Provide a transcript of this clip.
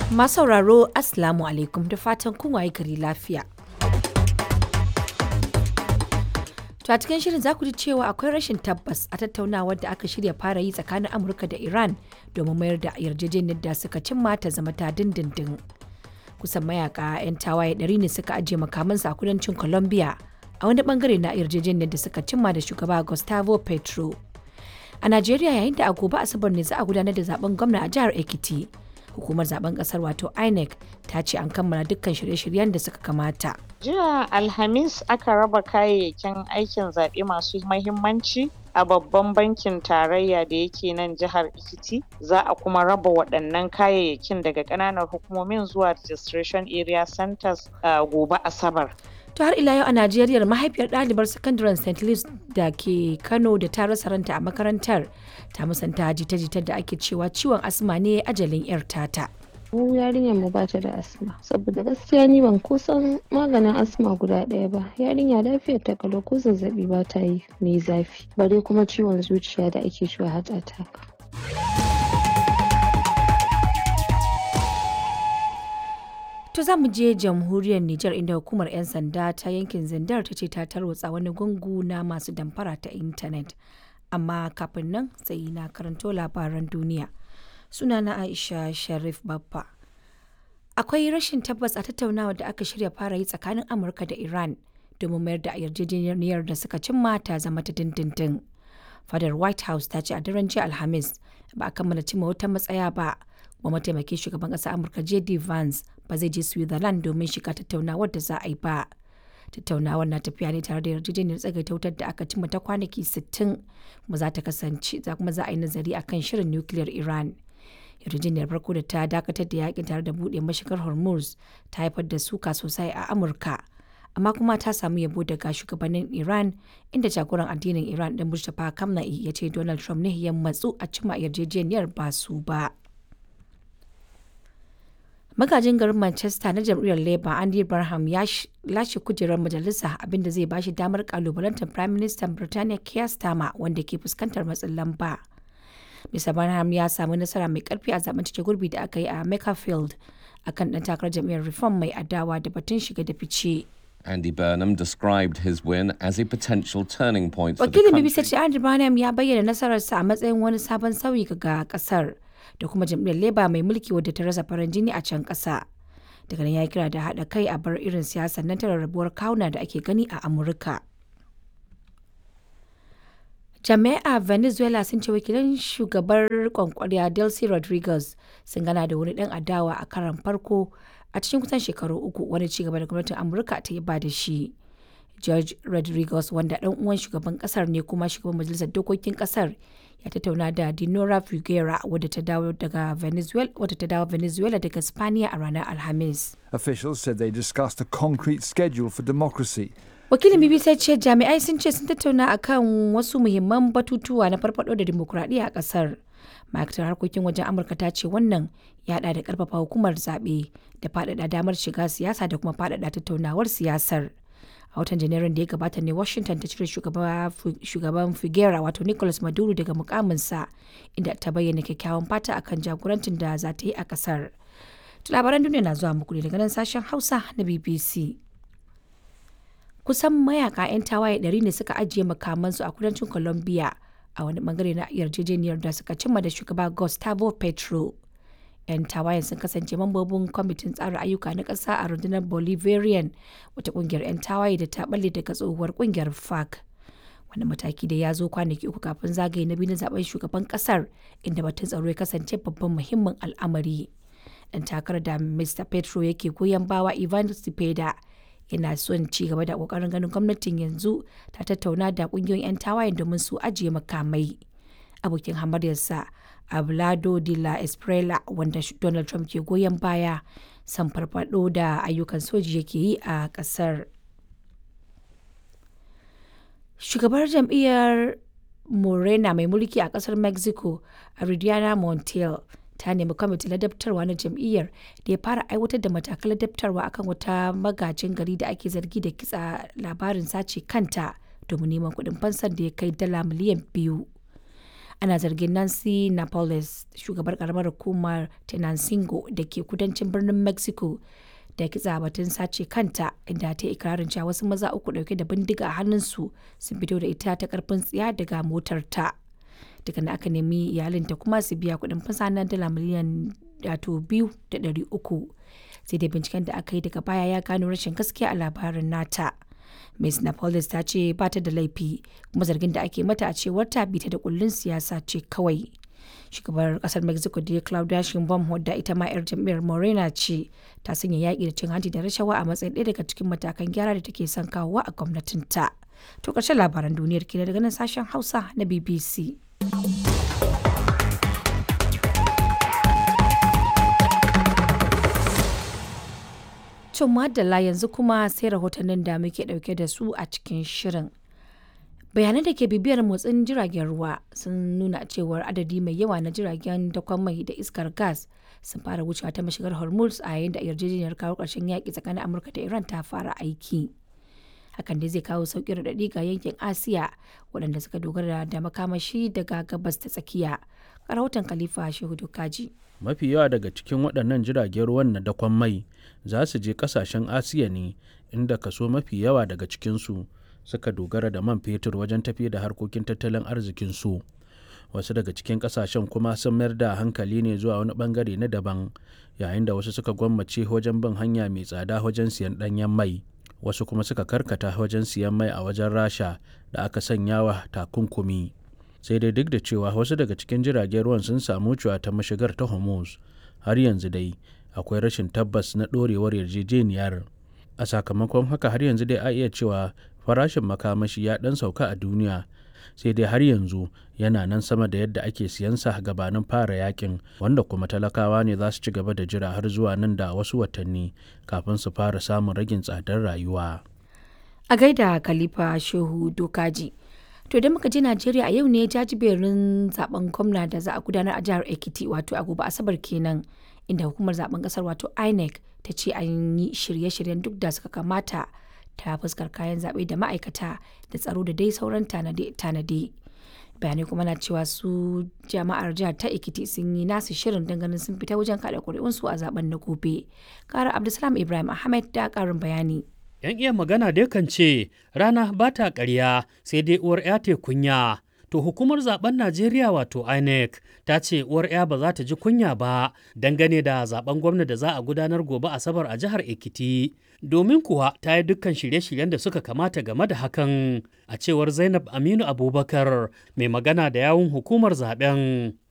Masu sauraro Assalamu alaikum da fatan kun waye gari lafiya. To a cikin shirin za ku ji cewa akwai rashin tabbas a tattaunawar da aka shirya fara yi tsakanin Amurka da Iran domin mayar da yarjejeniyar da suka cimma ta zama ta dindindin. Kusan mayaka 'yan tawaye ɗari ne suka ajiye makamansu a kudancin Colombia a wani bangare na yarjejeniyar da suka cimma da shugaba Gustavo Petro. A Najeriya yayin da a gobe Asabar ne za a gudanar da zaben gwamna a jihar Ekiti. Hukumar zaben kasar wato INEC ta ce an kammala dukkan shirye-shiryen da suka kamata. Jiya Alhamis aka raba kayayyakin aikin zaɓe masu mahimmanci a babban bankin tarayya da yake nan jihar Ekiti. Za a kuma raba waɗannan kayayyakin daga ƙananan hukumomin zuwa registration area centers uh, gobe Asabar. To har ila yau a Najeriya mahaifiyar ɗalibar sakandaren St. Louis da ke Kano da ta rasa ranta a makarantar ta musanta jita-jitar da ake cewa ciwon asma ne ajalin 'yar tata. mu yarinyar mu bata da asma saboda gaskiya ni ban kusan maganin asma guda ɗaya ba yarinya lafiyar ta kalau ko zazzabi ba ta yi mai zafi bare kuma ciwon zuciya da ake cewa heart attack To za mu je jamhuriyar Nijar inda hukumar 'yan sanda ta yankin Zindar ta ce ta tarwatsa wani gungu na masu damfara ta intanet. Amma kafin nan sai na karanto labaran duniya. Sunana Aisha Sharif Babba. Akwai rashin tabbas a tattaunawa da aka shirya fara yi tsakanin Amurka da Iran domin mayar da yarjejeniyar da suka cimma ta zama ta dindindin. Fadar White House ta ce a daren jiya Alhamis ba a kammala cimma wata matsaya ba. Kuma mataimakin shugaban ƙasar Amurka J.D. Vance ba zai je Switzerland domin shiga tattaunawar da za a yi ba. Tattaunawar na tafiya ne tare da yarjejeniyar tsagaita wutar da aka cimma ta kwanaki 60 kuma za ta kasance za kuma za a yi nazari akan shirin nukiliyar Iran. Yarjejeniyar farko da ta dakatar da yakin tare da buɗe mashigar Hormuz ta haifar da suka sosai a Amurka. Amma kuma ta samu yabo daga shugabannin Iran inda jagoran addinin Iran ɗin Mustapha Kamna'i ya ce Donald Trump ne ya matsu a cimma yarjejeniyar ba su ba. magajin garin manchester na jam'iyyar labour andy barham ya lashe kujerar majalisa abinda zai bashi damar kalubalantar prime minister birtaniya keir starmer wanda ke fuskantar matsin lamba mr barham ya samu nasara mai karfi a zaben cike gurbi da aka yi a makerfield akan dan takarar jam'iyyar reform mai adawa da batun shiga da fice Andy Burnham described his win as a potential turning point for the wakilin country. bbc ce andy barham ya bayyana nasararsa a matsayin wani sabon sauyi ga kasar da kuma jam'iyyar leba mai mulki wadda ta rasa farin jini a can ƙasa daga nan ya kira da haɗa kai a bar irin siyasar nan ta rarrabuwar kawuna da ake gani a amurka jami'a venezuela sun ce wakilan shugabar kwankwariya delcy rodriguez sun gana da wani dan adawa a karan farko a cikin kusan shekaru uku wani cigaba da gwamnatin amurka ta yi ba da shi george rodriguez wanda dan uwan shugaban kasar ne kuma shugaban majalisar dokokin kasar ya tattauna da dinora figuera wadda ta dawo daga venezuela wadda ta dawo venezuela daga spaniya a ranar alhamis Officials said they discussed a concrete schedule for democracy. wakilin bbc ce jami'ai sun ce sun tattauna akan wasu muhimman batutuwa na farfado da dimokuraɗiyya a ƙasar ma'aikatar harkokin wajen amurka ta ce wannan ya da karfafa hukumar zaɓe da faɗaɗa damar shiga siyasa da kuma faɗaɗa tattaunawar siyasar a watan janairun da ya gabata ne washington ta cire shugaban figuera wato nicolas maduro daga mukaminsa inda ta bayyana kyakkyawan fata akan jagorancin da za ta yi a kasar labaran duniya na zuwa muku ne daga nan sashen hausa na bbc kusan mayaka 'yan tawaye 100 ne suka ajiye makamansu a kudancin colombia a wani bangare na yarjejeniyar da suka cimma da shugaba gustavo petro 'yan tawayen sun kasance mambobin kwamitin tsara ayyuka na ƙasa a rundunar bolivarian wata ƙungiyar 'yan tawaye da ta balle daga tsohuwar ƙungiyar fac wani mataki da ya zo kwanaki uku kafin zagaye na biyu na zaben shugaban ƙasar inda batun tsaro ya kasance babban muhimmin al'amari dan takarar da mr petro yake goyon bawa ivan cepeda yana son ci gaba da kokarin ganin gwamnatin yanzu ta tattauna da kungiyoyin 'yan tawayen domin su ajiye makamai abokin hamaryarsa Ablado de la Esprela wanda Donald Trump ke goyon baya san farfado da ayyukan soji yake yi a kasar. Shugabar jam'iyyar Morena mai mulki a kasar Mexico, Aridiana Montiel, ta nemi kwamitin ladabtarwa na jam'iyyar da ya fara aiwatar da matakan ladabtarwa akan wata magajin gari da ake zargi da kitsa labarin sace kanta domin neman kuɗin fansar da ya kai dala miliyan biyu. ana zargin nancy napoles shugabar karamar hukumar tenancingo da ke kudancin birnin mexico da kitsa batun sace kanta inda ta ikirarin cewa wasu maza uku dauke da bindiga a hannunsu sun fito da ita ta karfin tsiya daga motar ta daga na aka nemi iyalinta kuma su biya kuɗin fasa na dala miliyan wato biyu da ɗari uku sai dai binciken da aka yi daga baya ya gano rashin gaskiya a labarin nata Ms. Napolis ta ce ba ta da laifi kuma zargin da ake mata a cewar ta bita da kullun siyasa ce kawai. Shugabar kasar Mexico da Claudia Sheinbaum wadda ita ma 'yar jam'iyyar Morena ce ta sanya yaƙi da cin hanci da rashawa a matsayin ɗaya daga cikin matakan gyara da take son kawowa a gwamnatinta. To ƙarshen labaran duniyar kenan daga nan sashen Hausa na BBC. To madalla yanzu kuma sai rahotannin da muke dauke da su a cikin shirin. Bayanan da ke bibiyar motsin jiragen ruwa sun nuna cewar adadi mai yawa na jiragen dakon mai da iskar gas sun fara wucewa ta mashigar Hormuz a yayin da yarjejeniyar kawo ƙarshen yaƙi tsakanin Amurka da Iran ta fara aiki. Hakan dai zai kawo sauƙin raɗaɗi ga yankin Asiya waɗanda suka dogara da makamashi daga gabas ta tsakiya. Rahoton Khalifa Shehu Dokaji. mafi yawa daga cikin waɗannan jiragen ruwan na dakon mai za su je ƙasashen asiya ne inda kaso mafi yawa daga cikinsu suka dogara da man fetur wajen tafi da harkokin tattalin arzikinsu wasu daga cikin ƙasashen kuma sun mayar da hankali ne zuwa wani ɓangare na daban yayin da wasu suka gwammace wajen bin hanya mai tsada wajen siyan ɗanyen mai wasu kuma suka karkata wajen siyan mai a wajen rasha da aka sanya wa takunkumi sai dai duk da cewa wasu daga cikin jiragen ruwan sun samu cewa ta mashigar ta hormuz har yanzu dai akwai rashin tabbas na ɗorewar yarjejeniyar a sakamakon haka har yanzu dai a iya cewa farashin makamashi ya ɗan sauka a duniya sai dai har yanzu yana nan sama da yadda ake siyansa gabanin fara yakin wanda kuma talakawa ne za su ci gaba da jira har zuwa nan da wasu watanni kafin su fara samun ragin tsadar rayuwa A gaida Khalifa Shehu Dokaji. To idan muka je Najeriya a yau ne jajiberin zaben gwamna da za a gudanar a jihar Ekiti wato a gobe Asabar kenan inda hukumar zaben kasar wato INEC ta ce an yi shirye-shiryen duk da suka kamata ta fuskar kayan zaɓe da ma'aikata da tsaro da dai sauran tanade-tanade. bayanai kuma na cewa su jama'ar jihar ta Ekiti sun yi nasu shirin ganin sun fita wajen kada ƙuri'unsu a zaben na gobe. Kara Abdulsalam Ibrahim Ahmed da ƙarin bayani. 'yan iya magana dai kan ce rana ba ta ƙarya sai dai uwar 'ya te kunya. To hukumar zaben Najeriya wato INEC ta ce uwar 'ya ba za ta ji kunya ba dangane da zaben gwamna da za a gudanar gobe Asabar a jihar Ekiti. Domin kuwa ta yi dukkan shirye-shiryen da suka kamata game da hakan a cewar Zainab Aminu Abubakar mai magana da yawun hukumar zaben.